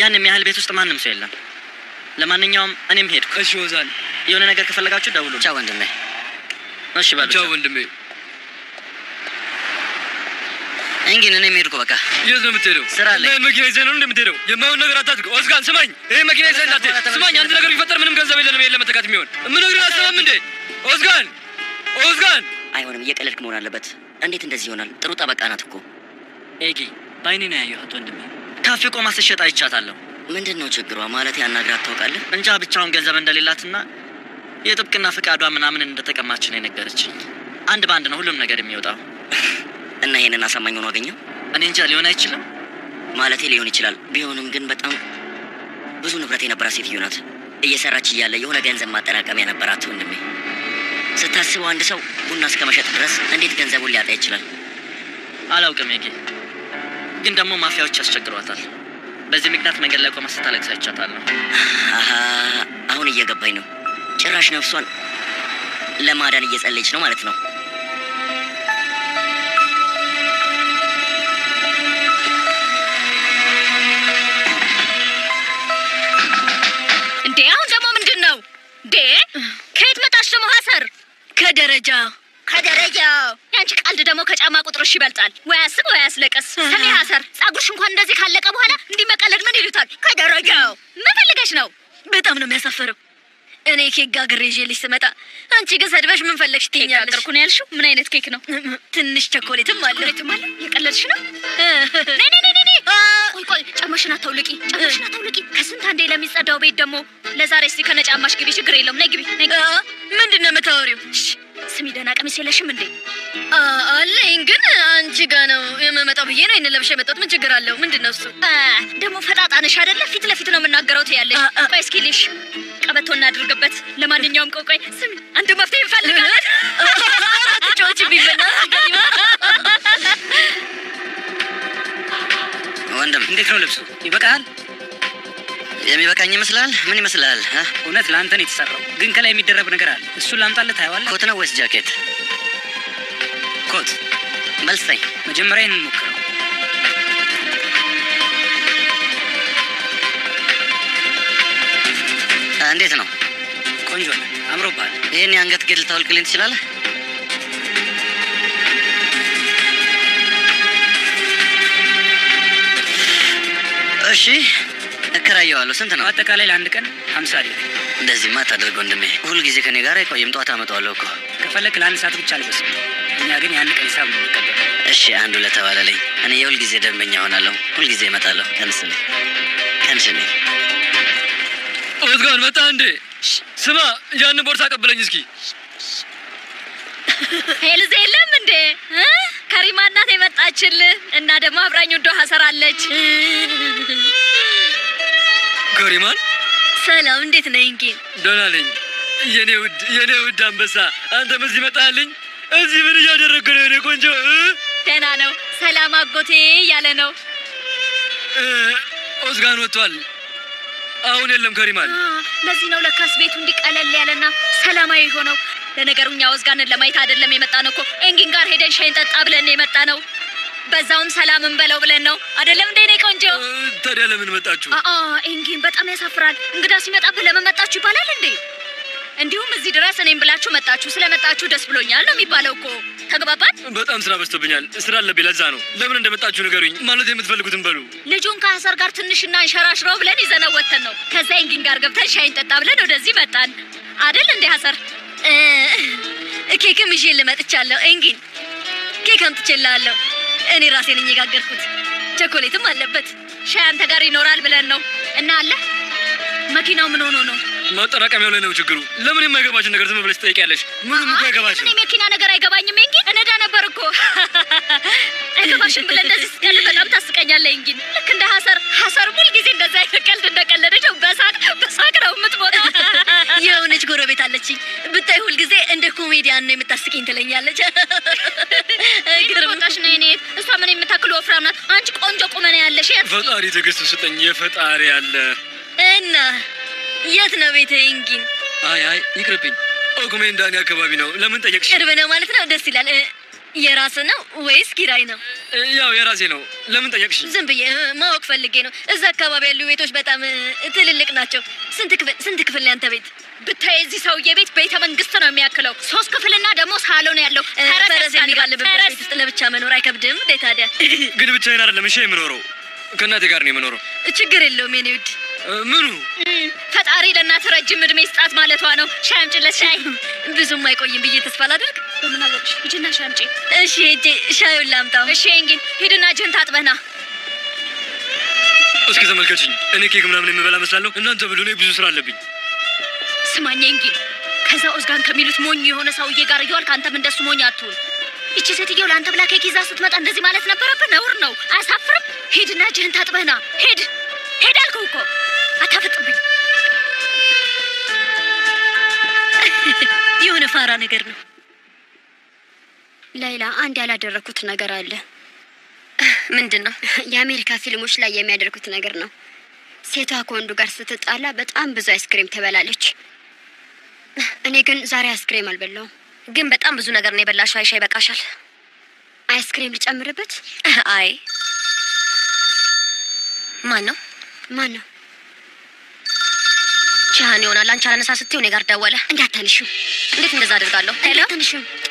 ያን የሚያህል ቤት ውስጥ ማንም ሰው የለም። ለማንኛውም እኔም ሄድኩ። እሺ ኦዛን፣ የሆነ ነገር ከፈለጋችሁ ደውሉ። ቻው ወንድሜ። እሺ በሉ። ቻው ወንድሜ። እንግዲህ እኔም ሄድኩ በቃ። የት ነው የምትሄደው? ስራ አለኝ። ይሄን መኪና ይዘህ ነው እንደምትሄደው? የማይሆን ነገር አታድርግ። ኦዝጋን ስማኝ፣ ይሄ መኪና ይዘህ እንዳትሄድ። ስማኝ፣ አንድ ነገር ቢፈጠር ምንም ገንዘብ የለንም ይሄን ለመተካት የሚሆን የምነግርህን አሰማም እንዴ? ኦዝጋን፣ ኦዝጋን አይሆንም፣ እየቀለድክ መሆን አለበት። እንዴት እንደዚህ ይሆናል? ጥሩ ጠበቃ ናት እኮ። ኤጊ በአይኔ ነው ያየኋት ወንድሜ። ካፌ ቆማ ስትሸጥ አይቻታለሁ። ምንድን ነው ችግሯ? ማለት ያናግራት ታውቃለህ? እንጃ ብቻውን ገንዘብ እንደሌላትና የጥብቅና ፍቃዷ ምናምን እንደተቀማች ነው የነገረችኝ። አንድ በአንድ ነው ሁሉም ነገር የሚወጣው። እና ይሄንን አሳማኝ ሆኖ አገኘው እኔ እንጃ ሊሆን አይችልም። ማለቴ ሊሆን ይችላል። ቢሆንም ግን በጣም ብዙ ንብረት የነበራት ሴትዮ ናት። እየሰራች እያለ የሆነ ገንዘብ ማጠራቀሚያ ነበራት ወንድሜ። ስታስበው አንድ ሰው ቡና እስከ መሸጥ ድረስ እንዴት ገንዘቡን ሊያጣ ይችላል? አላውቅም ኤጊ፣ ግን ደግሞ ማፊያዎች ያስቸግሯታል። በዚህ ምክንያት መንገድ ላይ ቆማ ስታለቅስ አይቻታለሁ። አሀ አሁን እየገባኝ ነው። ጭራሽ ነፍሷን ለማዳን እየጸለየች ነው ማለት ነው። እንዴ አሁን ደግሞ ምንድን ነው እንዴ? ከየት መጣች ደግሞ ሀሰር? ከደረጃ ከደረጃ። ያንቺ ቀልድ ደግሞ ከጫማ ቁጥርሽ ይበልጣል። ወይ አስብ ወይ አስለቀስ። ስሜ ሀሰር፣ ጸጉርሽ እንኳን እንደዚህ ካለቀ በኋላ እንዲህ መቀለድ ምን ይሉታል? ከደረጃው ምን ፈልገሽ ነው? በጣም ነው የሚያሳፍረው። እኔ ኬክ ጋግሬ ይዤልሽ ስመጣ አንቺ ግን ሰድበሽ ምን ፈለግሽ ትይኛለሽ? ጋገርኩ ነው ያልሽው? ምን አይነት ኬክ ነው? ትንሽ ቸኮሌትም አለ። ቸኮሌትም አለ? የቀለድሽ ነው? ነይ ነይ ነይ ነይ። ቆይ ቆይ፣ ጫማሽን አታውልቂ፣ ጫማሽን አታውልቂ። ከስንት አንዴ ለሚጸዳው ቤት ደግሞ ለዛሬ እስቲ ከነጫማሽ ግቢ። ችግር የለውም። ነይ ግቢ፣ ነይ ግቢ። ምንድን ነው የምታወሪው? ስሚ፣ ደህና ቀሚስ የለሽም እንዴ? አ- አለኝ ግን አንቺ ጋ ነው የምመጣው ብዬ ነው ይሄንን ለብሼ የመጣሁት። ምን ችግር አለው? ምንድን ነው እሱ? አ፣ ደግሞ ፈጣጣ ነሽ አይደለ? ፊት ለፊት ነው የምናገረው ትያለሽ። አ- አ- ቆይ እስኪ ልሽ ቀበቶ እናድርግበት። ለማንኛውም ቆይ ቆይ፣ ስሚ፣ አንድ መፍትሄ እንፈልጋለን። አትጫወቺብኝ በእናትሽ። ወንድም እንዴት ነው ልብሱ? ይበቃል? የሚበቃኝ ይመስላል? ምን ይመስላል? አ? እውነት ለአንተ ነው የተሰራው፣ ግን ከላይ የሚደረብ ነገር አለ። እሱን ላምጣልህ፣ ታየዋለህ። ኮት ነው ወይስ ጃኬት? ኮት። በልስጠኝ። መጀመሪያ ይህንን ሞክረው። አ፣ እንዴት ነው? ቆንጆ ነው፣ አምሮብሃል። ይህን የአንገት ጌጥ ልታወልቅልኝ ትችላለህ? እሺ፣ እከራየዋለሁ። ስንት ነው? አጠቃላይ ለአንድ ቀን ሀምሳ ሊር። እንደዚህማ አታደርግ ወንድሜ። ሁልጊዜ ከኔ ጋር አይቆይም። ጠዋት አመጣዋለሁ እኮ። ከፈለክ ለአንድ ሰዓት ብቻ ልበስ። እኛ ግን የአንድ ቀን ሂሳብ ነው የሚቀበለው። እሺ፣ አንዱ ለተባለልኝ እኔ የሁልጊዜ ደንበኛ ሆናለሁ። ሁልጊዜ እመጣለሁ። ቀንስልኝ፣ ቀንስልኝ። ኦዝጋን መጣ እንዴ? ስማ፣ ያንን ቦርሳ አቀበለኝ እስኪ። ሄልዝ የለም እንዴ? እ? ከሪማ እናት የመጣችልህ እና ደግሞ አብራኝ ወዶ ሀሰራለች። ከሪማን ሰላም፣ እንዴት ነህ እንኪ? ደህና ነኝ የኔ ውድ የኔ ውድ አንበሳ። አንተ በዚህ መጣልኝ። እዚህ ምን እያደረግህ ነው የኔ ቆንጆ? እ? ደህና ነው። ሰላም አጎቴ እያለ ነው። እ፣ ኦዝጋን ወጥቷል። አሁን የለም ከሪማን። አ፣ ለዚህ ነው ለካስ ቤቱ እንዲቀለል ያለና ሰላማዊ ሆነው። ለነገሩ እኛ ወዝጋንን ለማየት አይደለም የመጣ ነው እኮ ኤንጊን ጋር ሄደን ሻይን ጠጣ ብለን የመጣ ነው። በዛውም ሰላም እንበለው ብለን ነው አይደለም እንደ እኔ ቆንጆ። እ፣ ታዲያ ለምን መጣችሁ? አአ ኤንጊን በጣም ያሳፍራል። እንግዳ ሲመጣብህ ለምን መጣችሁ ይባላል እንዴ? እንዲሁም እዚህ ድረስ እኔም ብላችሁ መጣችሁ። ስለመጣችሁ ደስ ብሎኛል ነው የሚባለው እኮ። ተግባባን? በጣም ስራ በዝቶብኛል። ስራ አለብኝ። ለዛ ነው። ለምን እንደመጣችሁ ንገሩኝ። ማለት የምትፈልጉትን በሉ። ልጁን ከሀሰር ጋር ትንሽ እናንሸራሽረው ብለን ይዘነው ወተን ነው። ከዛ ኤንጊን ጋር ገብተን ሻይን ጠጣ ብለን ወደዚህ መጣን አይደል እንዴ ሀሰር? እ፣ ኬክም ይዤ ልመጥቻለሁ። እንጊን ኬክ አምጥቼልሃለሁ። እኔ ራሴ ነኝ የጋገርኩት። ቸኮሌትም አለበት። ሻይ አንተ ጋር ይኖራል ብለን ነው እና አለ መኪናው ምን ሆኖ ነው? ማጠራቀሚያው ላይ ነው ችግሩ። ለምን የማይገባችን ነገር ዝም ብለሽ ትጠይቂያለሽ? ምንም እኮ አይገባሽም። እኔ መኪና ነገር አይገባኝም። እንጊ እነዳ ነበር እኮ አይገባሽም ብለህ እንደዚህ ስትቀልድ በጣም ታስቀኛለህ። እንጊ ልክ እንደ ሀሰር ሀሰር ሙል ጊዜ እንደዛ አይነት ቀልድ እንደቀለደች በሳቅ በሳቅ ነው የምትሞተው። የሆነች ጎረቤት አለችኝ። ብታይ ሁልጊዜ እንደ ኮሜዲያን ነው የምታስቂኝ ትለኛለች። ግርም ወጣሽ ነው እኔ እሷ ምን የምታክል ወፍራም ናት። አንቺ ቆንጆ ቁመና ያለሽ የት ፈጣሪ ትዕግስት ስጠኝ። የፈጣሪ አለ። እና የት ነው ቤተ እንጊን? አይ አይ ይቅርብኝ። ኦጉሜንዳኒ አካባቢ ነው። ለምን ጠየቅሽ? ቅርብ ነው ማለት ነው። ደስ ይላል። እ፣ የራስ ነው ወይስ ኪራይ ነው? ያው የራሴ ነው። ለምን ጠየቅሽኝ? ዝም ብዬ እ፣ ማወቅ ፈልጌ ነው። እዛ አካባቢ ያሉ ቤቶች በጣም እ፣ ትልልቅ ናቸው። ስንት ክፍል ስንት ክፍል ነው ያንተ ቤት? ብታይ የዚህ ሰውዬ ቤት ቤተ መንግስት ነው የሚያክለው። ሶስት ክፍልና ደግሞ ሳሎን ያለው እ፣ ተረስ ፈረስ ያስጋልባል። የሚጋልብበት ተረስ ቤት ውስጥ ለብቻ መኖር አይከብድም እንዴ ታዲያ? ግን ብቻዬን አይደለም እሺ የምኖረው ከእናቴ ጋር ነው የምኖረው። ችግር የለውም የኔ ውድ። እ፣ ምኑ እም፣ ፈጣሪ ለእናት ረጅም እድሜ ስጣት ማለቷ ነው። ሻይ አምጪለት ሻይ። ብዙም አይቆይም ብዬ ተስፋ ላድርግ። በምን አወቅሽ? ሂጂና ሻይ አምጪ። እሺ ሄጄ ሻዩን ላምጣው። እሺ እንግዲህ ሂድና እጅህን ታጥበህ ና። እስኪ ተመልከችኝ። እኔ ኬክ ምናምን የምበላ መስላለሁ። እናንተ ብሉ፣ እኔ ብዙ ስራ አለብኝ። ስማኝ እንግዲህ ከዛ ኦዝጋን ከሚሉት ሞኝ የሆነ ሰውዬ ጋር እየዋልክ አንተም እንደሱ ሞኝ አትሁን። ይቺ ሴትየው ለአንተ ብላ ኬክ ይዛ ስትመጣ እንደዚህ ማለት ነበረብህ? ነውር ነው። አያሳፍርም? ሂድና እጅህን ታጥበህ ና። ሂድ ሂድ አልኩህ እኮ አታፈጥብኝ። የሆነ ፋራ ነገር ነው። ላይላ አንድ ያላደረኩት ነገር አለ። ምንድን ነው? የአሜሪካ ፊልሞች ላይ የሚያደርጉት ነገር ነው። ሴቷ ከወንዱ ጋር ስትጣላ በጣም ብዙ አይስክሬም ትበላለች። እኔ ግን ዛሬ አይስክሬም አልበላውም። ግን በጣም ብዙ ነገር ነው የበላሽው። አይሻ ይበቃሻል። አይስክሬም ልጨምርበት? አይ ማን ነው? ማን ነው? ቻሃን ይሆናል። አንቺ አላነሳ ስትይው እኔ ጋር ደወለ። እንዳታንሹ፣ እንዴት እንደዛ አድርጋለሁ? ሄሎ፣ እንዳታንሹ።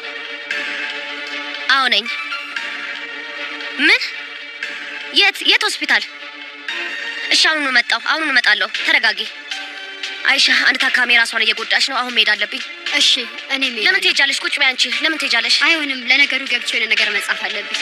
አዎ ነኝ። ምን? የት የት ሆስፒታል? እሺ አሁኑኑ መጣሁ። አሁኑኑ እመጣለሁ። ተረጋጊ አይሻ። አንድ ታካሚ ራሷን እየጎዳች ነው። አሁን መሄድ አለብኝ። እሺ፣ እኔ ሜዳ ለምን ትሄጃለሽ? ቁጭ በይ አንቺ። ለምን ትሄጃለሽ? አይሆንም። ለነገሩ ገብቼ የሆነ ነገር መጻፍ አለብኝ።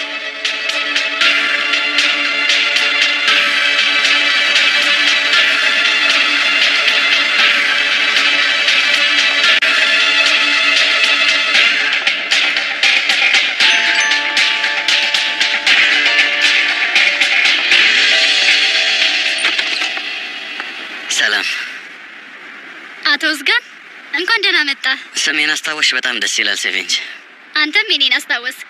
ሰላም፣ አቶ ኦዝጋን እንኳን ደህና መጣ። ስሜን አስታወሽ። በጣም ደስ ይላል ሴቬንጅ። አንተም የኔን አስታወስክ።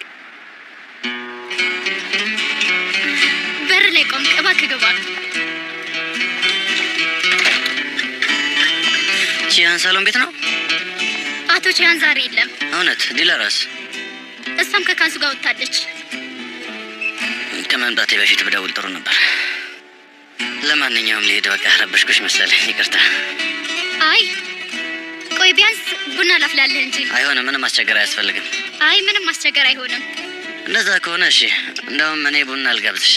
በር ላይ ቆምክ። እባክህ ግባ። ቺያን ሳሎን ቤት ነው አቶ ቺያን ዛሬ የለም። እውነት? ዲላራስ እሷም ከካሱ ጋር ወጥታለች። ከመምጣቴ በፊት ብደውል ጥሩ ነበር። ለማንኛውም ልሄድ። በቃ ረበሽኩሽ መሰለኝ፣ ይቅርታ። አይ ቆይ ቢያንስ ቡና ላፍላለህ እንጂ። አይሆንም፣ ምንም አስቸገር አያስፈልግም። አይ ምንም ማስቸገር አይሆንም። እንደዛ ከሆነ እሺ። እንደውም እኔ ቡና አልጋብዝሽ፣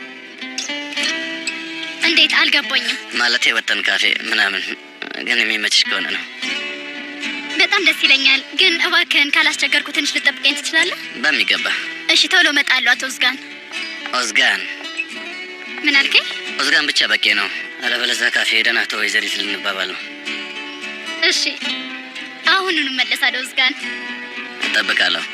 እንዴት አልገባኝም። ማለቴ ወጠን ካፌ ምናምን፣ ግን የሚመችሽ ከሆነ ነው። በጣም ደስ ይለኛል፣ ግን እባክህን ካላስቸገርኩ ትንሽ ልጠብቀኝ ትችላለህ? በሚገባ እሺ ቶሎ እመጣለሁ። አቶ ኦዝጋን ኦዝጋን ምን አልከኝ? ኦዝጋን ብቻ በቂ ነው። አለበለዚያ ካፌ ሄደን አቶ ወይዘሪት ልንባባል ነው። እሺ አሁኑኑ እመለሳለሁ። ኦዝጋን እጠብቃለሁ።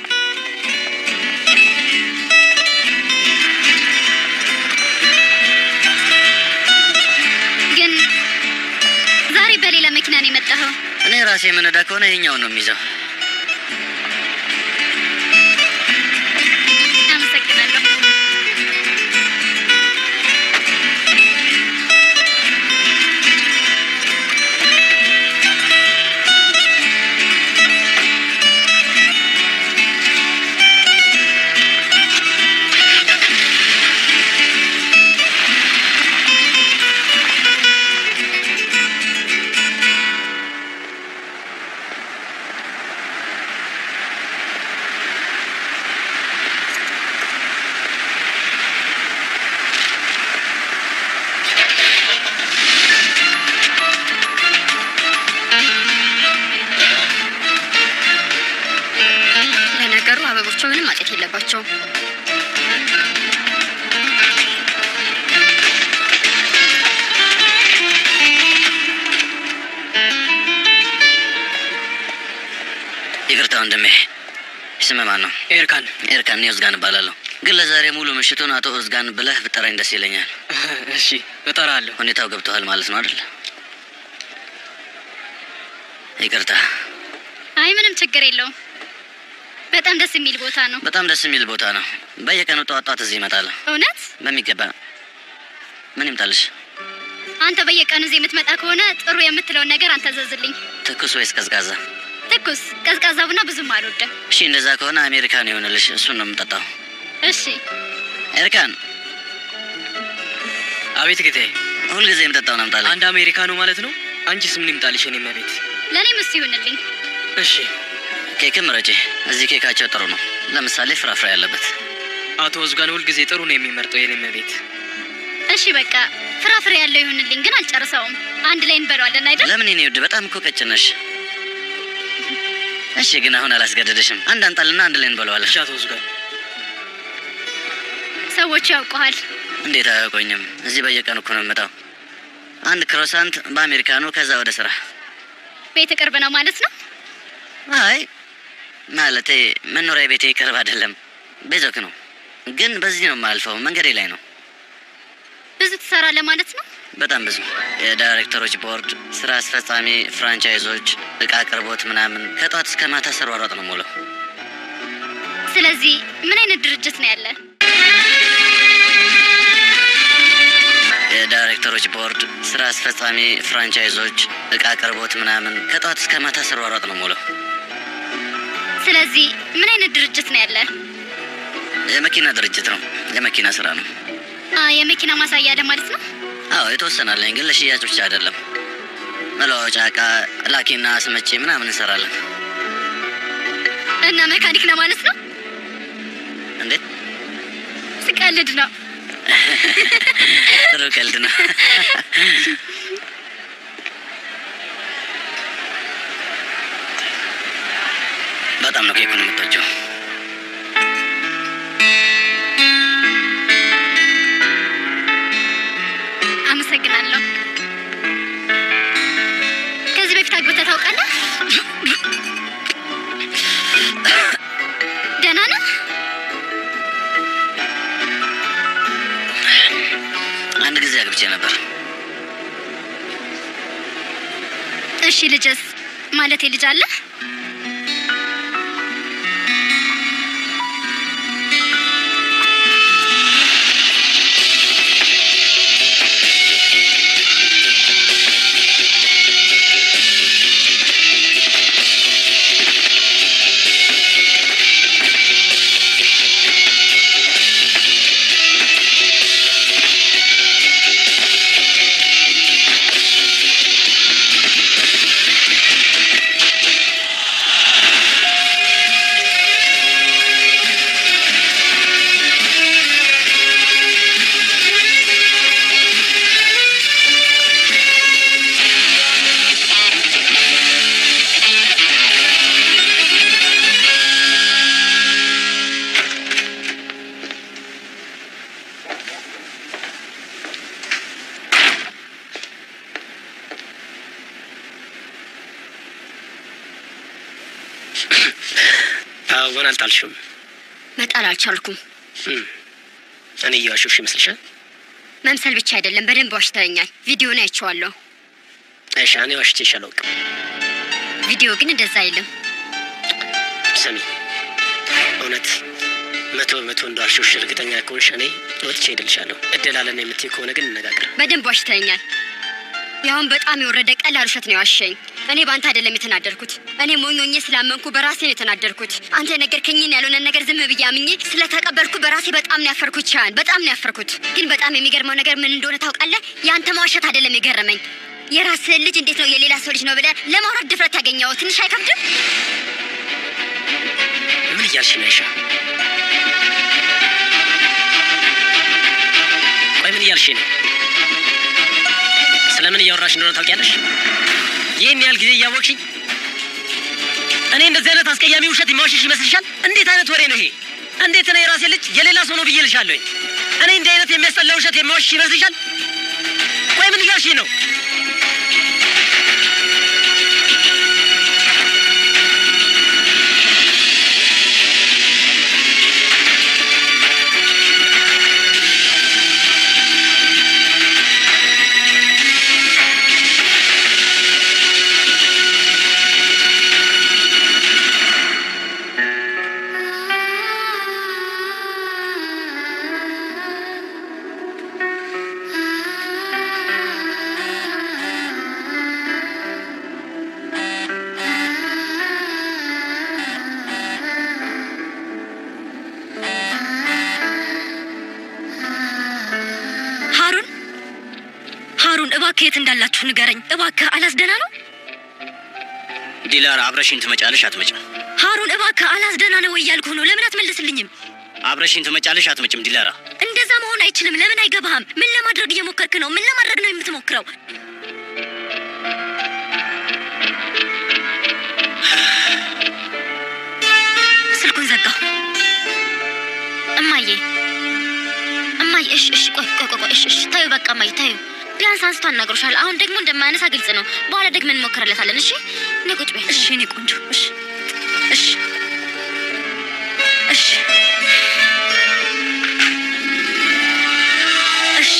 ግን ዛሬ በሌላ መኪና ነው የመጣኸው? እኔ ራሴ የምነዳ ከሆነ ይሄኛውን ነው የሚይዘው። አመሰግናለሁ። ለነገሩ አበቦቹ ምንም ማጨት የለባቸውም። ይቅርታ ወንድሜ፣ ስምህ ማን ነው? ኤርካን ኤርካን። እኔ ኦዝጋን እባላለሁ። ግን ለዛሬ ሙሉ ምሽቱን አቶ ኦዝጋን ብለህ ብጠራኝ ደስ ይለኛል። እሺ እጠራለሁ። ሁኔታው ገብቶሃል ማለት ነው አይደል? ይቅርታ። አይ ምንም ችግር የለውም። በጣም ደስ የሚል ቦታ ነው። በጣም ደስ የሚል ቦታ ነው። በየቀኑ ጠዋት ጠዋት እዚህ እመጣለሁ። እውነት በሚገባ ምን ይምጣልሽ? አንተ በየቀኑ እዚህ የምትመጣ ከሆነ ጥሩ የምትለውን ነገር አንተ ዘዝልኝ። ትኩስ ወይስ ቀዝቃዛ? ትኩስ ቀዝቃዛ ቡና ብዙም አልወድም። እሺ፣ እንደዛ ከሆነ አሜሪካን ይሆንልሽ። እሱን ነው የምጠጣው። እሺ ኤርካን አቤት ጌታዬ። ሁልጊዜ የምጠጣውን አምጣልኝ። አንድ አሜሪካኖ ማለት ነው። አንቺስ ምን ይምጣልሽ? የኔ መቤት። ለእኔም እሱ ይሁንልኝ። እሺ ኬክም ምረጪ። እዚህ ኬካቸው ጥሩ ነው። ለምሳሌ ፍራፍሬ ያለበት። አቶ ወዝጋን ሁልጊዜ ጥሩ ነው የሚመርጠው የኔ መቤት። እሺ በቃ ፍራፍሬ ያለው ይሁንልኝ፣ ግን አልጨርሰውም። አንድ ላይ እንበለዋለን አይደል? ለምን የኔ ውድ በጣም እኮ ቀጭን ነሽ። እሺ ግን አሁን አላስገደደሽም። አንድ አንጣልና አንድ ላይ እንበለዋለን። እሺ አቶ ወዝጋን ሰዎቹ ያውቀዋል። እንዴት አያውቆኝም? እዚህ በየቀኑ እኮ ነው የምመጣው። አንድ ክሮሳንት በአሜሪካኑ፣ ከዛ ወደ ስራ። ቤት ቅርብ ነው ማለት ነው። አይ ማለቴ መኖሪያ ቤቴ ቅርብ አይደለም፣ ቤዞክ ነው። ግን በዚህ ነው የማልፈው፣ መንገዴ ላይ ነው። ብዙ ትሰራለህ ማለት ነው። በጣም ብዙ የዳይሬክተሮች ቦርድ፣ ስራ አስፈጻሚ፣ ፍራንቻይዞች፣ እቃ አቅርቦት ምናምን ከጧት እስከ ማታ ስሯሯጥ ነው ሙሉ። ስለዚህ ምን አይነት ድርጅት ነው ያለ? የዳይሬክተሮች ቦርድ፣ ስራ አስፈጻሚ፣ ፍራንቻይዞች፣ እቃ አቅርቦት ምናምን ከጧት እስከ ማታ ስሯሯጥ ነው ሙሉ። ስለዚህ ምን አይነት ድርጅት ነው ያለ? የመኪና ድርጅት ነው። የመኪና ስራ ነው። አ የመኪና ማሳያ አለ ማለት ነው። አዎ የተወሰናለኝ፣ ግን ለሽያጭ ብቻ አይደለም። መለዋወጫ እቃ ላኪና አስመጪ ምናምን እንሰራለን። እና መካኒክ ነው ማለት ነው። እንዴት ስቀልድ ነው። ጥሩ ቀልድ ነው። በጣም ነው ኬኩን የምትወጂው። አመሰግናለሁ። ከዚህ በፊት አግብተህ ታውቃለህ? ደህና ነህ? አንድ ጊዜ አግብቼ ነበር። እሺ ልጅስ? ማለቴ ልጅ አለ? አዎን፣ አልጣልሽም። መጣል አልቻልኩም። እም፣ እኔ እየዋሸሁሽ ይመስልሻል? መምሰል ብቻ አይደለም፣ በደንብ ዋሽተኛል። ቪዲዮን አይቼዋለሁ። አይሻ፣ እኔ ዋሽቼሽ አላውቅም። ቪዲዮ ግን እንደዛ አይልም። ስሚ፣ እውነት መቶ በመቶ እንደዋሸሁሽ እርግጠኛ ከሆንሽ እኔ ወጥቼ ሄድልሻለሁ። እድል አለን የምትይ ከሆነ ግን እንነጋገር። በደንብ ዋሽተኛል። ያሁን በጣም የወረደ ቀላል ውሸት ነው ያዋሸኝ። እኔ በአንተ አይደለም የተናደርኩት። እኔ ሞኞኜ ስላመንኩ በራሴ ነው የተናደርኩት። አንተ የነገርከኝን ያልሆነ ነገር ዝም ብዬ አምኜ ስለተቀበልኩ በራሴ በጣም ነው ያፈርኩት። ቻን በጣም ነው ያፈርኩት። ግን በጣም የሚገርመው ነገር ምን እንደሆነ ታውቃለህ? የአንተ መዋሸት አይደለም የገረመኝ። የራስህን ልጅ እንዴት ነው የሌላ ሰው ልጅ ነው ብለህ ለማውራት ድፍረት ያገኘው? ትንሽ አይከብድም? ምን እያልሽ ነው አይሻ? ቆይ ምን እያልሽ ነው? ስለምን እያወራሽ እንደሆነ ታውቂያለሽ? ይህን ያህል ጊዜ እያወቅሽኝ እኔ እንደዚህ አይነት አስቀያሚ ውሸት የማዋሸሽ ይመስልሻል? እንዴት አይነት ወሬ ነው ይሄ? እንዴት ነው የራሴ ልጅ የሌላ ሰው ነው ብዬ ልሻለሁኝ? እኔ እንዲህ አይነት የሚያስጠላ ውሸት የማዋሸሽ ይመስልሻል? ቆይ ምን እያልሽኝ ነው? እባክህ የት እንዳላችሁ ንገረኝ። እባክህ አላስ ደህና ነው? ዲላራ አብረሽኝ ትመጫለሽ አትመጭም? ሃሩን እባክህ አላስ ደህና ነው ወይ እያልኩህ ነው። ለምን አትመልስልኝም? አብረሽኝ ትመጫለሽ አትመጭም? ዲላራ እንደዛ መሆን አይችልም። ለምን አይገባህም? ምን ለማድረግ እየሞከርክ ነው? ምን ለማድረግ ነው የምትሞክረው? ስልኩን ዘጋው። እማዬ እማዬ፣ እሺ እሺ፣ ቆይ ቆይ ቆይ ቆይ፣ እሺ እሺ፣ ታዩ በቃ እማዬ፣ ታዩ ቢያንስ አንስቶ አናግሮሻል። አሁን ደግሞ እንደማያነሳ ግልጽ ነው። በኋላ ደግመን እንሞክርለታለን። እሺ እኔ ቁጭ በይ። እሺ እኔ ቆንጆ። እሺ እሺ እሺ እሺ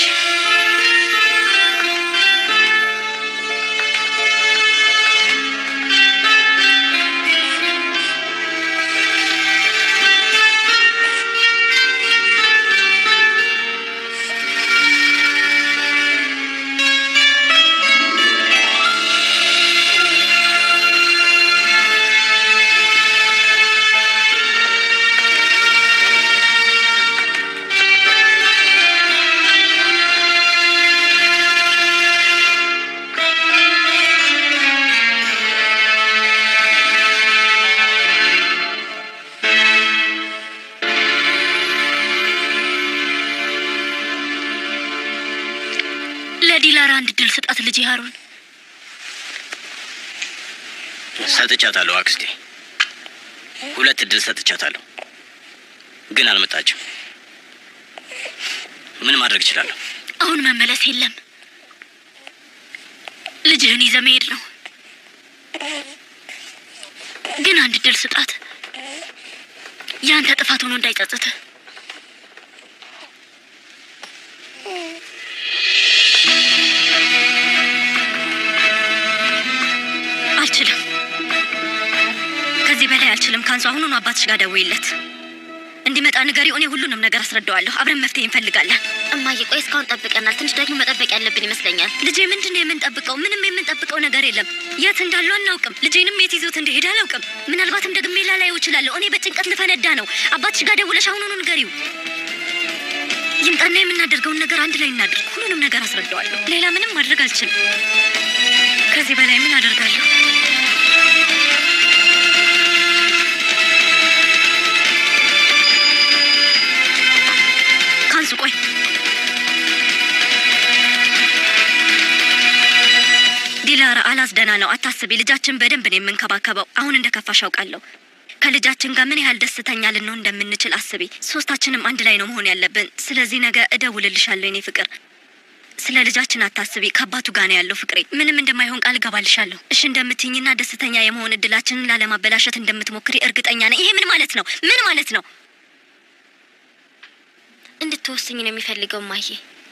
ለዲላራ አንድ ድል ስጣት ልጅ ሃሩን። ሰጥቻታለሁ አክስቴ፣ ሁለት እድል ሰጥቻታለሁ፣ ግን አልመጣችም። ምን ማድረግ እችላለሁ? አሁን መመለስ የለም። ልጅህን ይዘህ መሄድ ነው። ግን አንድ ድል ስጣት፣ ያንተ ጥፋት ሆኖ እንዳይጸጽትህ። አልችልም፣ ከዚህ በላይ አልችልም። ካንሱ አሁኑኑ አባትሽ ጋር ደውይለት እንዲመጣ ንገሪው። እኔ ሁሉንም ነገር አስረዳዋለሁ። አብረን መፍትሄ እንፈልጋለን። እማዬ ቆይ እስካሁን ጠብቀናል። ትንሽ ደግሞ መጠበቅ ያለብን ይመስለኛል። ልጄ ምንድን ነው የምንጠብቀው? ምንም የምንጠብቀው ነገር የለም። የት እንዳሉ አናውቅም። ልጄንም የት ይዞት እንደሄደ አላውቅም። ምናልባትም ደግሜ ላላየው እችላለሁ። እኔ በጭንቀት ልፈነዳ ነው። አባትሽ ጋር ደውለሽ አሁኑኑ ንገሪው። ይምጣና የምናደርገውን ነገር አንድ ላይ እናድርግ። ሁሉንም ነገር አስረዳዋለሁ። ሌላ ምንም ማድረግ አልችልም። ከዚህ በላይ ምን አደርጋለሁ? ካንሱ ቆይ ዲላራ አላዝ ደህና ነው፣ አታስቢ። ልጃችን በደንብ ነው የምንከባከበው። አሁን እንደ ከፋሽ አውቃለሁ። ከልጃችን ጋር ምን ያህል ደስተኛ ልንሆን እንደምንችል አስቢ። ሶስታችንም አንድ ላይ ነው መሆን ያለብን። ስለዚህ ነገ እደውልልሻለሁ የኔ ፍቅር። ስለ ልጃችን አታስቢ። ከአባቱ ጋር ነው ያለው ፍቅሬ። ምንም እንደማይሆን ቃል እገባልሻለሁ። እሺ እንደምትይኝና ደስተኛ የመሆን እድላችንን ላለማበላሸት እንደምትሞክሪ እርግጠኛ ነኝ። ይሄ ምን ማለት ነው? ምን ማለት ነው? እንድትወስኝ ነው የሚፈልገው እማዬ።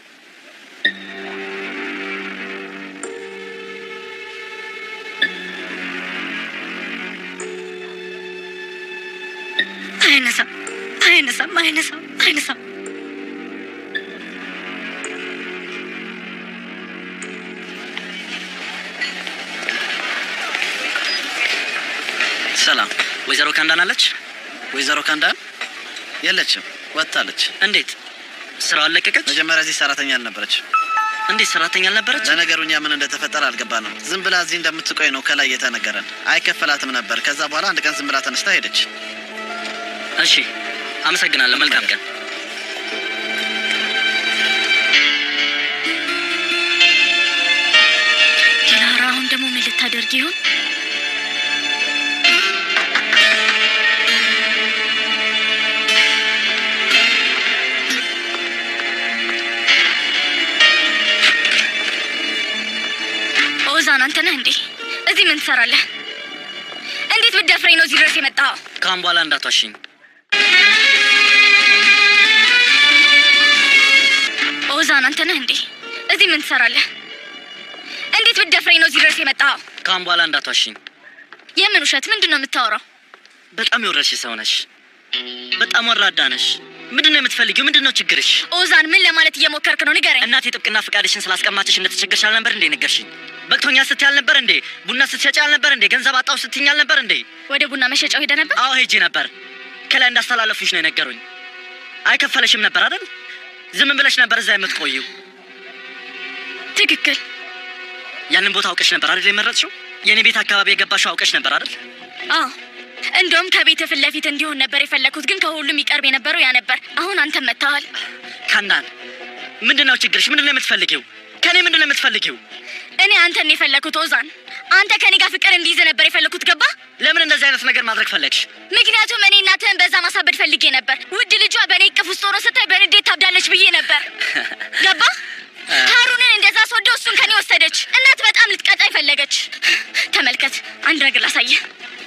አይነሳም፣ አይነሳም፣ አይነሳም፣ አይነሳም። ሰላም፣ ወይዘሮ ካንዳን አለች? ወይዘሮ ካንዳን የለችም፣ ወጥታለች። እንዴት ስራው አለቀቀች? መጀመሪያ እዚህ ሰራተኛ አልነበረች። እንዴት ሰራተኛ አልነበረች? ለነገሩ እኛ ምን እንደተፈጠረ አልገባንም። ዝም ብላ እዚህ እንደምትቆይ ነው ከላይ የተነገረን። አይከፈላትም ነበር። ከዛ በኋላ አንድ ቀን ዝም ብላ ተነስታ ሄደች። እሺ፣ አመሰግናለሁ። መልካም ቀን። ዲላራ አሁን ደግሞ ምን ልታደርግ ይሆን? ኦዛን አንተ ነህ እንዴ? እዚህ ምን ትሰራለህ? እንዴት ብትደፍረኝ ነው እዚህ ድረስ የመጣኸው? ከአሁን በኋላ እንዳትዋሽኝ። ኦዛን አንተ ነህ እንዴ? እዚህ ምን ትሰራለህ? እንዴት ብትደፍረኝ ነው እዚህ ድረስ የመጣኸው? ከአሁን በኋላ እንዳትዋሽኝ። የምን ውሸት? ምንድን ነው የምታወራው? በጣም የወረድሽ ሰው ነሽ። በጣም ወራዳ ነሽ። ምንድን ነው የምትፈልጊው? ምንድን ነው ችግርሽ? ኦዛን ምን ለማለት እየሞከርክ ነው? ንገረኝ። እናቴ ጥብቅና ፈቃድሽን ስላስቀማችሽ እንደተቸገርሽ አልነበር እንዴ ነገርሽኝ? በቅቶኛል ስትይ አልነበር እንዴ? ቡና ስትሸጪ አልነበር እንዴ? ገንዘብ አጣሁ ስትይኝ አልነበር እንዴ? ወደ ቡና መሸጫው ሄደ ነበር? አዎ ሄጄ ነበር። ከላይ እንዳስተላለፉሽ ነው የነገሩኝ። አይከፈለሽም ነበር አይደል? ዝም ብለሽ ነበር እዛ የምትቆዩ። ትክክል። ያንን ቦታ አውቀሽ ነበር አይደል የመረጥሽው? የእኔ ቤት አካባቢ የገባሽው አውቀሽ ነበር አይደል? አዎ እንደውም ከቤት ፊት ለፊት እንዲሆን ነበር የፈለግኩት፣ ግን ከሁሉም ይቀርብ የነበረው ያ ነበር። አሁን አንተም መጥተዋል። ካናን ምንድን ነው ችግርሽ? ምንድን ነው የምትፈልጊው? ከእኔ ምንድን ነው የምትፈልጊው? እኔ አንተን የፈለግኩት ኦዛን፣ አንተ ከኔ ጋር ፍቅር እንዲይዝ ነበር የፈለግኩት። ገባ? ለምን እንደዚህ አይነት ነገር ማድረግ ፈለግሽ? ምክንያቱም እኔ እናትህን በዛ ማሳበድ ፈልጌ ነበር። ውድ ልጇ በእኔ እቅፍ ውስጥ ሆኖ ስታይ በንዴት ታብዳለች ብዬ ነበር። ገባ? ሀሩንን እንደዛ ስወደው እሱን ከኔ ወሰደች። እናት በጣም ልትቀጣኝ ፈለገች። ተመልከት፣ አንድ ነገር ላሳየህ።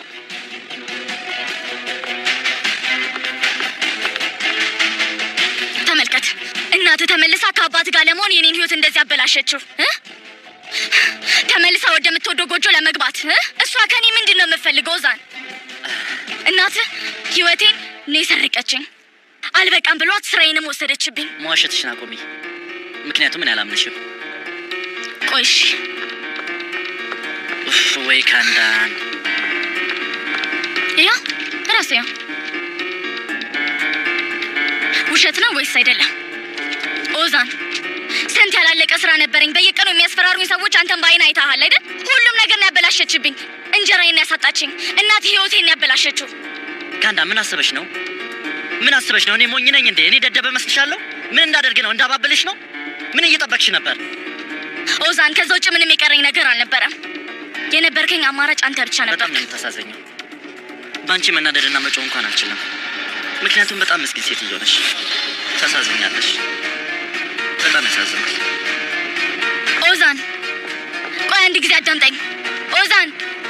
ተመልከት፣ እናትህ ተመልሳ ከአባት ጋር ለመሆን የኔን ህይወት እንደዚህ አበላሸችው እ? ተመልሳ ወደምትወደው ጎጆ ለመግባት እ? እሷ ከኔ ምንድን ነው የምፈልገው? ዛን እናትህ ህይወቴን እኔ ሰረቀችኝ። አልበቃም ብሏት ስራዬንም ወሰደችብኝ። መዋሸትሽን አቁሚ። ምክንያቱም እኔ አላምንሽም። ቆይ እሺ፣ ኡፍ ወይ ካንዳን ያ ራሴ ያው ውሸት ነው ወይስ አይደለም? ኦዛን ስንት ያላለቀ ስራ ነበረኝ። በየቀኑ የሚያስፈራሩኝ ሰዎች አንተን በአይን አይተሃል አይደል? ሁሉም ነገር ነው ያበላሸችብኝ። እንጀራዬን ያሳጣችኝ፣ እናት ህይወቴን ያበላሸችው። ካንዳ ምን አስበሽ ነው? ምን አስበሽ ነው? እኔ ሞኝ ነኝ እንዴ? እኔ ደደበ መስልሻለሁ? ምን እንዳደርግ ነው? እንዳባብልሽ ነው? ምን እየጠበቅሽ ነበር? ኦዛን ከዛ ውጭ ምንም የቀረኝ ነገር አልነበረም። የነበርከኝ አማራጭ አንተ ብቻ ነበር። በጣም ነው የምታሳዘኘው። በአንቺ መናደድና መጮህ እንኳን አልችልም። ምክንያቱም በጣም ምስኪን ሴትዮ ነሽ። ታሳዝኛለሽ። በጣም ያሳዝናል። ኦዛን ቆይ አንድ ጊዜ አዳምጠኝ። ኦዛን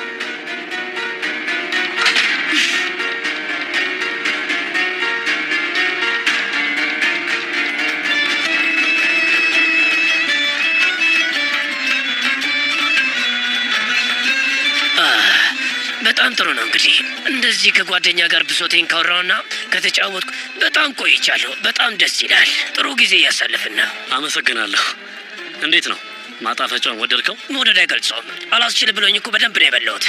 በጣም ጥሩ ነው። እንግዲህ እንደዚህ ከጓደኛ ጋር ብሶቴን ካወራውና ከተጫወትኩ በጣም ቆይቻለሁ። በጣም ደስ ይላል። ጥሩ ጊዜ እያሳለፍን ነው። አመሰግናለሁ። እንዴት ነው ማጣፈጫውን ወደድከው? መውደድ አይገልጸውም። አላስችል ብሎኝ እኮ በደንብ ነው የበላሁት።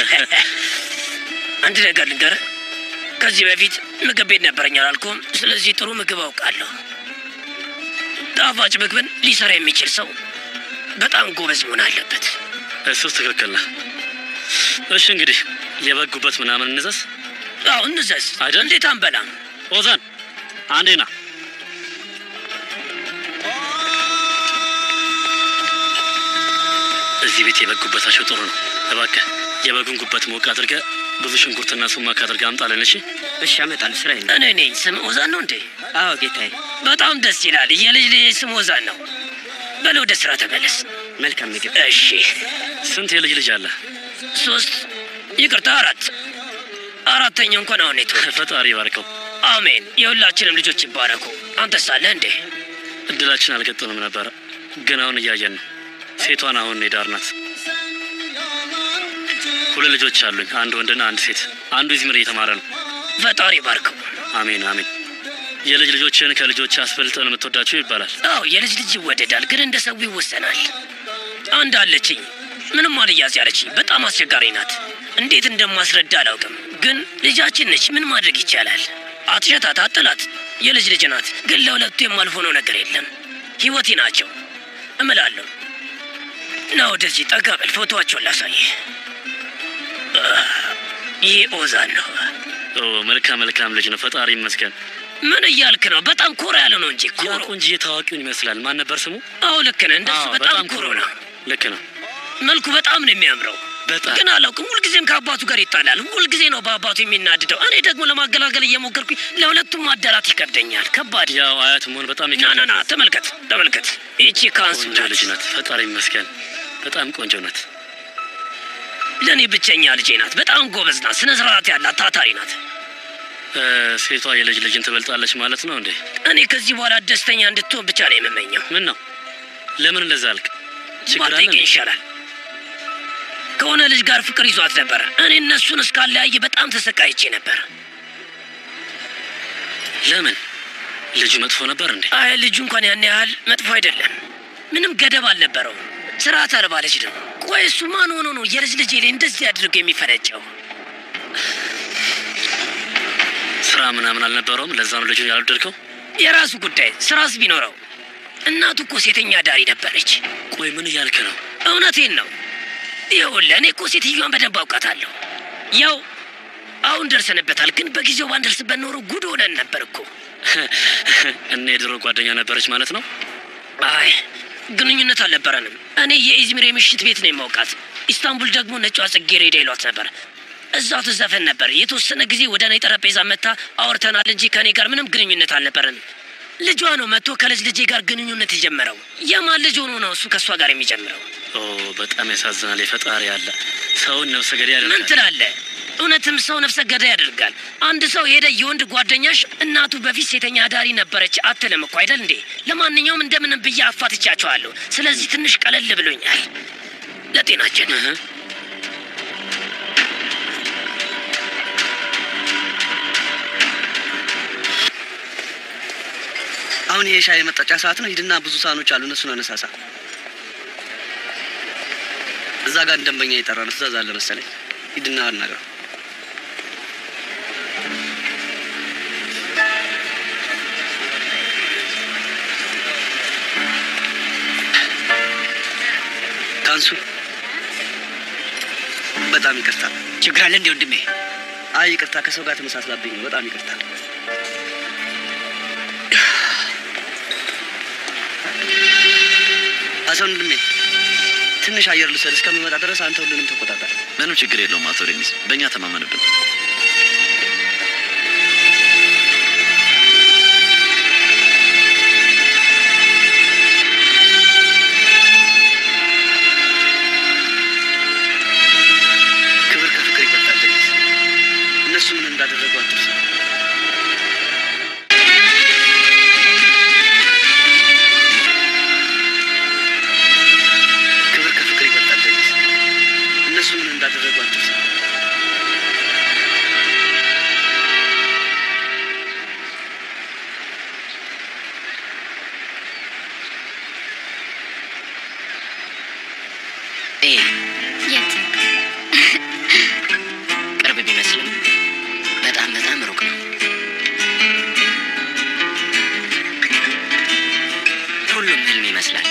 አንድ ነገር ልንገርህ፣ ከዚህ በፊት ምግብ ቤት ነበረኝ አላልኩም? ስለዚህ ጥሩ ምግብ አውቃለሁ። ጣፋጭ ምግብን ሊሰራ የሚችል ሰው በጣም ጎበዝ መሆን አለበት። እሱስ ትክክል ነህ። እሺ እንግዲህ የበጉበት ምናምን እንዘዝ አዎ እንዘዝ አይደል? እንዴት አንበላም? ኦዛን አንዴ ና። እዚህ ቤት የበግ ጉበታቸው ጥሩ ነው። እባክህ የበጉን ጉበት ሞቅ አድርገህ ብዙ ሽንኩርትና ሱማክ አድርገህ አምጣለን። እሺ እሺ፣ አመጣለሁ። ስራ እኔ ነኝ። ስም ኦዛን ነው እንዴ? አዎ ጌታዬ። በጣም ደስ ይላል። የልጅ ልጅ ስም ኦዛን ነው። በል ወደ ስራ ተመለስ። መልካም ምግብ። እሺ። ስንት የልጅ ልጅ አለ? ሶስት ይቅርታ፣ አራት አራተኛው እንኳን አሁን የተወለደ። ፈጣሪ ይባርከው። አሜን። የሁላችንም ልጆች ይባረኩ። አንተ ሳለ እንዴ? እድላችን አልገጠንም ነበረ፣ ግን አሁን እያየን ነው። ሴቷን አሁን የዳር ናት። ሁለት ልጆች አሉኝ፣ አንድ ወንድና አንድ ሴት። አንዱ ኢዝምር እየተማረ ነው። ፈጣሪ ባርከው። አሜን አሜን። የልጅ ልጆችን ከልጆች አስበልጠህ ነው የምትወዳቸው ይባላል። አዎ የልጅ ልጅ ይወደዳል፣ ግን እንደ ሰው ይወሰናል። አንድ አለችኝ፣ ምንም አልያዝ ያለችኝ፣ በጣም አስቸጋሪ ናት። እንዴት እንደማስረዳ አላውቅም፣ ግን ልጃችን ነች። ምን ማድረግ ይቻላል? አትሸታት፣ አጥላት። የልጅ ልጅ ናት፣ ግን ለሁለቱ የማልሆነው ነገር የለም። ህይወቴ ናቸው እምላለሁ። ና ወደዚህ ጠጋ በል፣ ፎቶዋቸውን ላሳይህ። ይህ ኦዛን ነው። ኦ መልካም መልካም ልጅ ነው። ፈጣሪ ይመስገን። ምን እያልክ ነው? በጣም ኮራ ያለ ነው እንጂ ያ ኮሮ። ቆንጅዬ ታዋቂውን ይመስላል። ማን ነበር ስሙ? አዎ ልክ ነህ። እንደሱ አዎ፣ በጣም ኮሮ ነው። ልክ ነው። መልኩ በጣም ነው የሚያምረው። በጣም ግን አላውቅም፣ ሁልጊዜም ከአባቱ ጋር ይጣላል። ሁልጊዜ ነው በአባቱ የሚናድደው። እኔ ደግሞ ለማገላገል እየሞከርኩኝ ለሁለቱም ማደላት ይከብደኛል። ከባድ ያው አያት መሆን በጣም ና ና ይከብዳል። ና፣ ተመልከት ተመልከት። ይቺ ካንሱ ቆንጆ ናት። ልጅ ናት። ፈጣሪ ይመስገን። በጣም ቆንጆ ናት። ለእኔ ብቸኛ ልጄ ናት። በጣም ጎበዝ ናት። ስነ ስርዓት ያላት ታታሪ ናት። እ፣ ሴቷ የልጅ ልጅን ትበልጣለች ማለት ነው እንዴ? እኔ ከዚህ በኋላ ደስተኛ እንድትሆን ብቻ ነው የምመኘው። ምን ነው? ለምን እንደዛ አልክ? ችግር አለ ባጠይቀኝ እንዴ? ይሻላል። ከሆነ ልጅ ጋር ፍቅር ይዟት ነበር። እኔ እነሱን እስካለያየ በጣም ተሰቃይቼ ነበር። ለምን? ልጁ መጥፎ ነበር እንዴ? አይ ልጁ እንኳን ያን ያህል መጥፎ አይደለም። ምንም ገደብ አልነበረውም። ስርዓት አልባ ልጅ ነው። ቆይ እሱ ማን ሆኖ ነው የልጅ ልጄ ላይ እንደዚህ አድርጎ የሚፈነጨው? ስራ ምናምን አልነበረውም። ለዛ ነው ልጁን ያልወደድከው? የራሱ ጉዳይ። ስራስ ቢኖረው እናቱ እኮ ሴተኛ ዳሪ ነበረች። ቆይ ምን እያልክ ነው? እውነቴን ነው። ይኸውልህ እኔ እኮ ሴትዮዋን በደንብ አውቃታለሁ። ያው አሁን ደርሰንበታል፣ ግን በጊዜው ባንደርስበት ኖሮ ጉድ ሆነን ነበር እኮ። እና የድሮ ጓደኛ ነበረች ማለት ነው? አይ ግንኙነት አልነበረንም። እኔ የኢዝሚር የምሽት ቤት ነው የማውቃት። ኢስታንቡል ደግሞ ነጯ ጽጌረዳ ይሏት ነበር። እዛው ትዘፈን ነበር። የተወሰነ ጊዜ ወደ እኔ ጠረጴዛ መታ አውርተናል እንጂ ከእኔ ጋር ምንም ግንኙነት አልነበረንም። ልጇ ነው መጥቶ ከልጅ ልጄ ጋር ግንኙነት የጀመረው። የማን ልጅ ሆኖ ነው እሱ ከእሷ ጋር የሚጀምረው? ኦ በጣም ያሳዝናል። የፈጣሪ ያለ ሰውን ነፍሰ ገዳይ ምን ያደርጋል። ትላለህ? እውነትም ሰው ነፍሰ ገዳይ ያደርጋል። አንድ ሰው ሄደ የወንድ ጓደኛሽ እናቱ በፊት ሴተኛ አዳሪ ነበረች አትልም እኮ አይደል እንዴ? ለማንኛውም እንደምንም ብዬ አፋትቻቸዋለሁ። ስለዚህ ትንሽ ቀለል ብሎኛል። ለጤናችን እህ። አሁን ይሄ ሻይ መጠጫ ሰዓት ነው። ሂድና ብዙ ሳህኖች አሉ፣ እነሱን አነሳሳ። እዛ ጋር ደንበኛ የጠራ ነው፣ ትእዛዝ አለ መሰለኝ። ሂድና አናግረው። ታንሱ፣ በጣም ይቅርታ። ችግር አለ እንዴ ወንድሜ? አይ ይቅርታ፣ ከሰው ጋር ተመሳስላብኝ ነው። በጣም ይቅርታ። ሀሰን ወንድሜ ትንሽ አየር ልውሰድ። እስከሚመጣ ድረስ አንተ ሁሉንም ተቆጣጠር። ምንም ችግር የለውም አቶ ሬሚስ፣ በእኛ ተማመንብን። ክብር ከፍቅር ይበልጣል። ሬሚስ፣ እነሱ ምን እንዳደረጉ አትርሳ። ክብር ከፍቅር ይበልጣል። ሬሚስ፣ እነሱ ምን እንዳደረጉ አትርሳ። ይሄ የት ቅርብ ቢመስልም በጣም በጣም ሩቅ ነው። ሁሉም ህልም ይመስላል።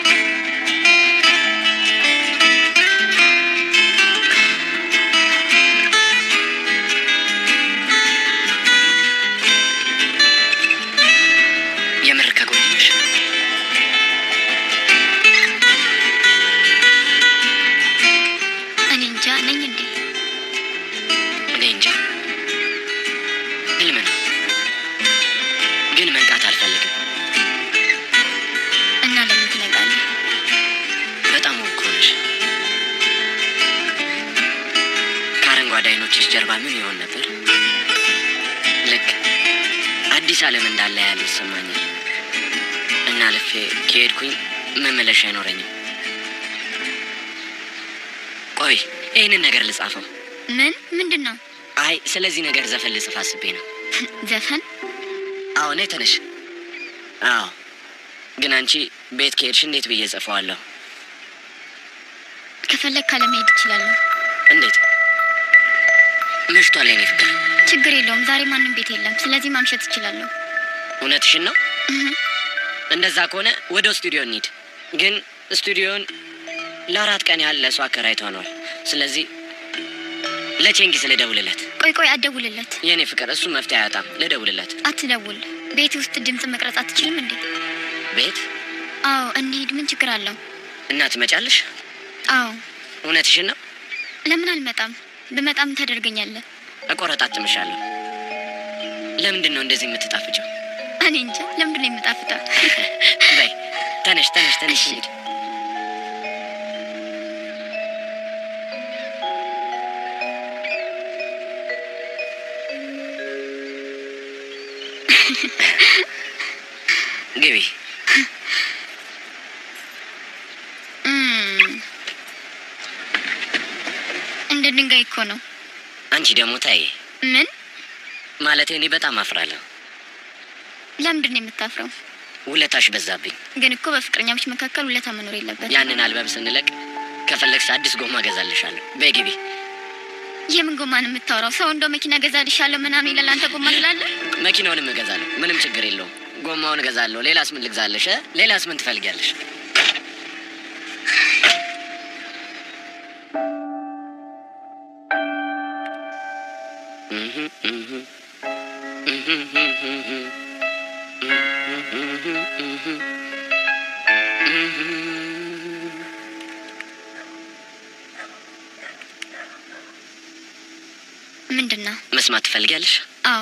የምር ከጎኔ ነሽ? እኔ እንጃ ነኝ እንዴ? እኔ እንጃ። ህልም ነው፣ ግን መንቃት አልፈልግም። እና ለምን ትነቃለህ? በጣም ውብ እኮ ነሽ። ከአረንጓዴ አይኖችሽ ጀርባ ምን ይሆን ነበር? ልክ አዲስ ዓለም እንዳለ ያህል ይሰማኛል። እና ልፌ ከሄድኩኝ መመለሻ አይኖረኝም። ቆይ ይህንን ነገር ልጻፈው። ምን ምንድን ነው? አይ ስለዚህ ነገር ዘፈን ልጽፍ አስቤ ነው። ዘፈን? አዎ ነይ ተነሽ። አዎ ግን አንቺ ቤት ከሄድሽ እንዴት ብዬ ጽፈዋለሁ? ከፈለግ ካለመሄድ እችላለሁ። እንዴት መሽቷል የኔ ፍቅር። ችግር የለውም። ዛሬ ማንም ቤት የለም። ስለዚህ ማምሸት እችላለሁ። እውነትሽን ነው? እህ፣ እንደዛ ከሆነ ወደ ስቱዲዮ እንሂድ። ግን ስቱዲዮን ለአራት ቀን ያህል ለእሱ አከራይተነዋል። ስለዚህ ለቼንጊስ ልደውልለት። ቆይ ቆይ፣ አትደውልለት፣ የእኔ ፍቅር እሱ መፍትሄ አያጣም። ልደውልለት። አትደውል። ቤት ውስጥ ድምፅ መቅረጽ አትችልም እንዴ? ቤት አዎ፣ እንሂድ። ምን ችግር አለው? እና ትመጫለሽ? አዎ። እውነትሽን ነው? ለምን አልመጣም? ብመጣም ታደርገኛለህ? እቆረጣጥምሻለሁ። ለምንድን ነው እንደዚህ የምትጣፍጨው? እኔ እንጃ። ለምንድን ነው የምጣፍጠው? በይ ተነሽ፣ ተነሽ፣ ተነሽ እሺ። እንሂድ። ግቢ። እም፣ እንደ ድንጋይ እኮ ነው። አንቺ ደግሞ ታይ ምን? ማለት እኔ በጣም አፍራለሁ። ለምንድን ነው የምታፍረው? ውለታሽ በዛብኝ። ግን እኮ በፍቅረኛሞች መካከል ውለታ መኖር የለበት። ያንን አልበም ስንለቅ ከፈለግሽ አዲስ ጎማ ገዛልሻለሁ። በይ ግቢ። የምን ጎማ ነው የምታወራው? ሰው እንደው መኪና ገዛልሻለሁ ምናምን ይላል። አንተ ጎማ ትላለህ? መኪናውንም እገዛለሁ። ምንም ችግር የለውም። ጎማውን እገዛለሁ። ሌላስ ምን ልግዛለሽ? እ? ሌላስ ምን ትፈልጊያለሽ? ምንድን ነው? መስማት ትፈልጊያለሽ? አዎ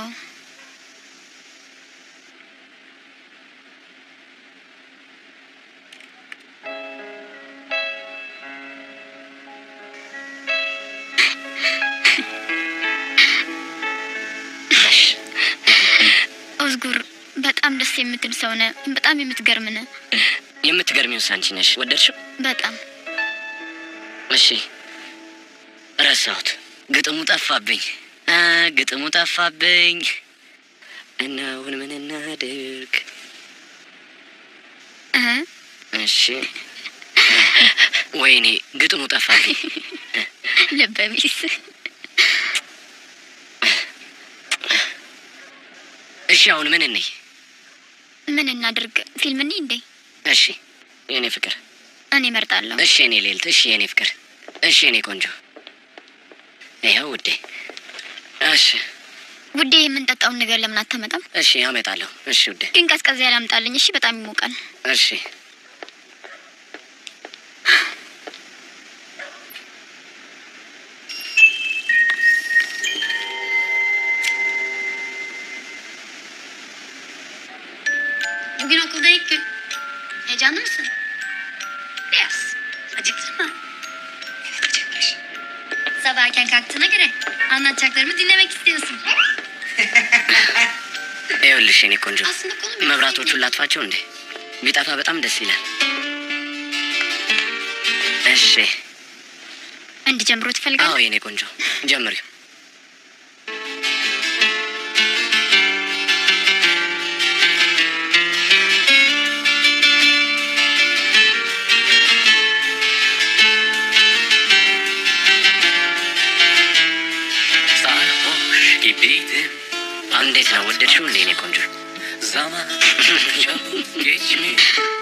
ኦዝጉር በጣም ደስ የምትል ሰው ነህ። በጣም የምትገርም ነህ። የምትገርሚውስ አንቺ ነሽ። ወደድሽው? በጣም እሺ፣ ረሳሁት። ግጥሙ ጠፋብኝ። አ ግጥሙ ጠፋብኝ። እና አሁን ምን እናድርግ? እ እሺ፣ ወይኔ ግጥሙ ጠፋብኝ። ልበቢስ እሺ፣ አሁን ምን እንይ? ምን እናድርግ? ፊልም እንይ እንዴ? እሺ፣ የኔ ፍቅር። እኔ እመርጣለሁ። እሺ፣ የኔ ሌልት። እሺ፣ የኔ ፍቅር። እሺ፣ የኔ ቆንጆ። ይኸው ውዴ። እሺ፣ ውዴ የምንጠጣውን ነገር ለምን አታመጣም? እሺ፣ አመጣለሁ። እሺ፣ ውዴ። ግን ቀዝቀዝ ያለ አምጣልኝ። እሺ፣ በጣም ይሞቃል። እሺ Bugün okulda ilk gün. Heyecanlı mısın? Biraz. Acıktın mı? Evet acıkmış. Sabah erken kalktığına göre anlatacaklarımı dinlemek istiyorsun. ይኸውልሽ የኔ ቆንጆ Aslında konu biraz መብራቶቹን ilginç. ላጥፋቸው እንዴ? ቢጠፋ በጣም ደስ ይላል። እሺ። እንዲጀምሩ አዎ ትፈልጋለህ? የኔ ቆንጆ ጀምሪው። sarhoş gibiydim እንዴት ነው ወደድሽው እንዴ የኔ ቆንጆ? Zaman çabuk geçmiş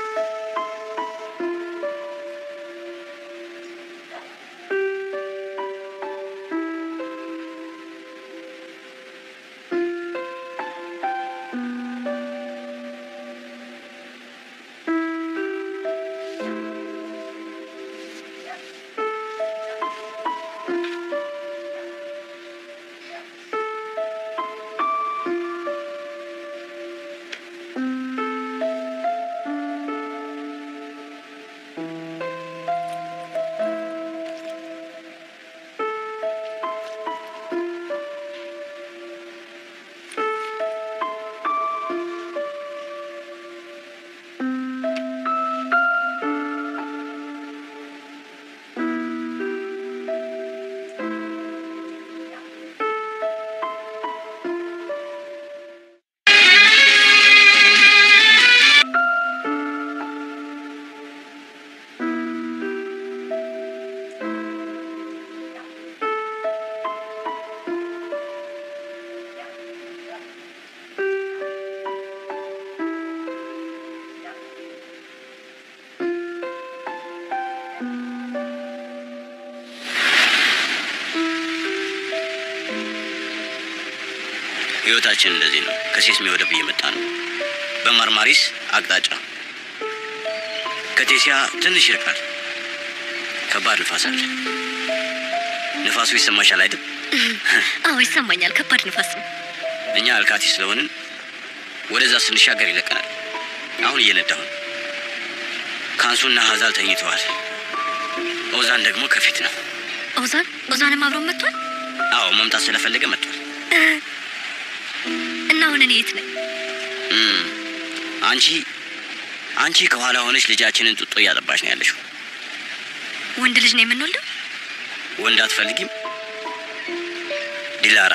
ህይወታችን እንደዚህ ነው። ከሴስሜ ወደብ እየመጣ ነው። በማርማሪስ አቅጣጫ ከቴሲያ ትንሽ ይርቃል። ከባድ ንፋስ አለ። ንፋሱ ይሰማሻል አይደል? አዎ ይሰማኛል። ከባድ ንፋስ ነው። እኛ አልካቲ ስለሆንን ወደዛ ስንሻገር ይለቀናል። አሁን እየነዳሁ ነው። ካንሱና ሀዛል ተኝተዋል። ኦዛን ደግሞ ከፊት ነው። ኦዛን ኦዛንም አብሮ መጥቷል አዎ መምጣት ስለፈለገ መጥቷል። እና አሁን እኔ የት ነኝ? እም፣ አንቺ አንቺ ከኋላ ሆነች ልጃችንን ጡጦ እያጠባች ነው ያለሽው። ወንድ ልጅ ነው የምንወልደው? ወንድ አትፈልጊም ዲላራ?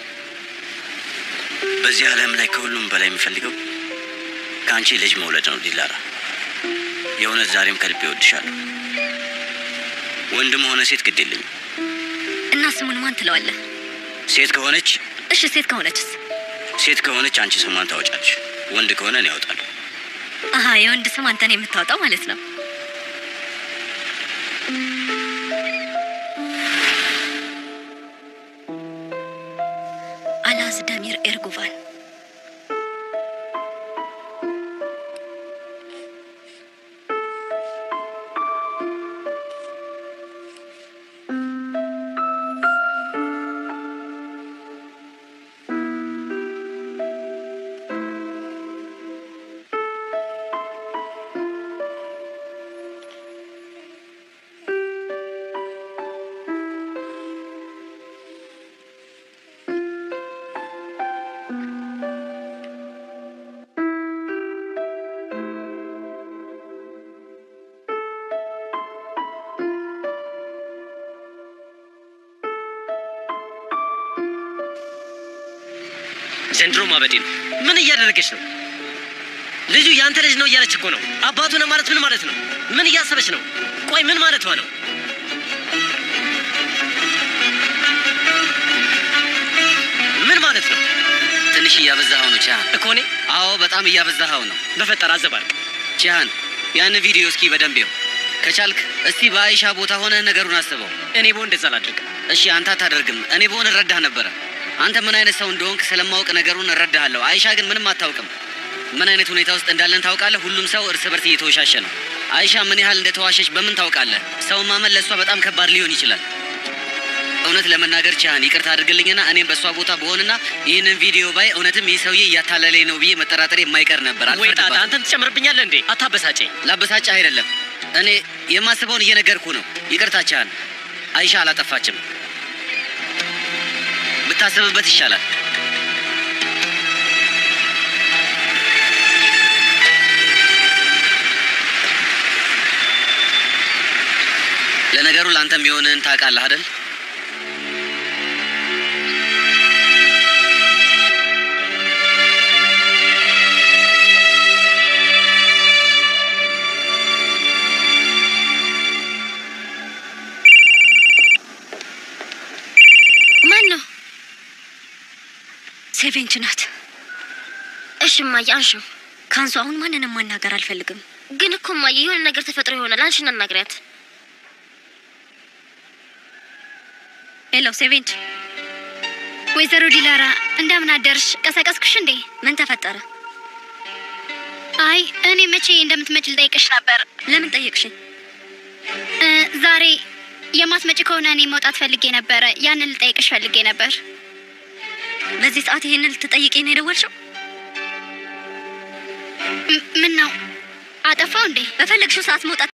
በዚህ ዓለም ላይ ከሁሉም በላይ የሚፈልገው ከአንቺ ልጅ መውለድ ነው ዲላራ። የእውነት ዛሬም ከልቤ እወድሻለሁ። ወንድም ሆነ ሴት ግድ የለኝም። እና ስሙን ማን ትለዋለህ? ሴት ከሆነች እሺ ሴት ከሆነችስ? ሴት ከሆነች አንቺ ስሟን ታወጫለሽ። ወንድ ከሆነ እኔ ያወጣለሁ። አሀ የወንድ ስም አንተን የምታወጣው ማለት ነው። ራዝዳሚር ኤርጉቫን ዘንድሮ ማበዴ ነው። ምን እያደረገች ነው? ልጁ ያንተ ልጅ ነው እያለች እኮ ነው። አባቱ ነው ማለት ምን ማለት ነው? ምን እያሰበች ነው? ቆይ ምን ማለቷ ነው? ምን ማለት ነው ትንሽ እያበዛኸው ነው ቺሃን እኮ እኔ? አዎ በጣም እያበዛኸው ነው በፈጠር አዘባርቅ። ቺሃን ያንን ቪዲዮ እስኪ በደንብ ይው ከቻልክ እስቲ በአይሻ ቦታ ሆነህ ነገሩን አስበው እኔ በሆን እንደዛ አላደርግም። እሺ አንተ አታደርግም እኔ በሆን እረዳህ ነበረ አንተ ምን አይነት ሰው እንደሆንክ ስለማወቅ ነገሩን እረዳሃለሁ አይሻ ግን ምንም አታውቅም ምን አይነት ሁኔታ ውስጥ እንዳለን ታውቃለህ ሁሉም ሰው እርስ በርስ እየተወሻሸ ነው አይሻ ምን ያህል እንደተዋሸች በምን ታውቃለህ ሰው ማመን ለእሷ በጣም ከባድ ሊሆን ይችላል እውነት ለመናገር ቻህን ይቅርታ አድርግልኝና እኔም በእሷ ቦታ በሆንና ይህንን ቪዲዮ ባይ እውነትም ይህ ሰውዬ እያታለለኝ ነው ብዬ መጠራጠር የማይቀር ነበር ወይ ጣጣ፣ አልፈርድባትም። አንተም ትጨምርብኛለህ እንዴ? አታበሳጨኝ። ላበሳጭህ አይደለም እኔ የማስበውን እየነገርኩ ነው ይቅርታ ቻህን አይሻ አላጠፋችም ብታስብበት ይሻላል ለነገሩ ለአንተም የሆንህን ታውቃለህ አይደል ማን ነው? ሴቬንች ናት። እሺ እማዬ አንሺው። ካንሱ አሁን ማንንም ማናገር አልፈልግም። ግን እኮ እማዬ የሆነ ነገር ተፈጥሮ ይሆናል። አንሺና አናግሪያት። ሄሎ ሴቬንች፣ ወይዘሮ ዲላራ እንደምን አደርሽ? ቀሰቀስኩሽ እንዴ? ምን ተፈጠረ? አይ እኔ መቼ እንደምትመጪ ልጠይቅሽ ነበር። ለምን ጠየቅሽኝ? እ፣ ዛሬ የማትመጪ ከሆነ እኔ መውጣት ፈልጌ ነበረ። ያንን ልጠይቅሽ ፈልጌ ነበር። በዚህ ሰዓት ይሄንን ልትጠይቂ ነው የደወልሽው? ም- ምን ነው አጠፋው እንዴ? በፈለግሽው ሰዓት መውጣት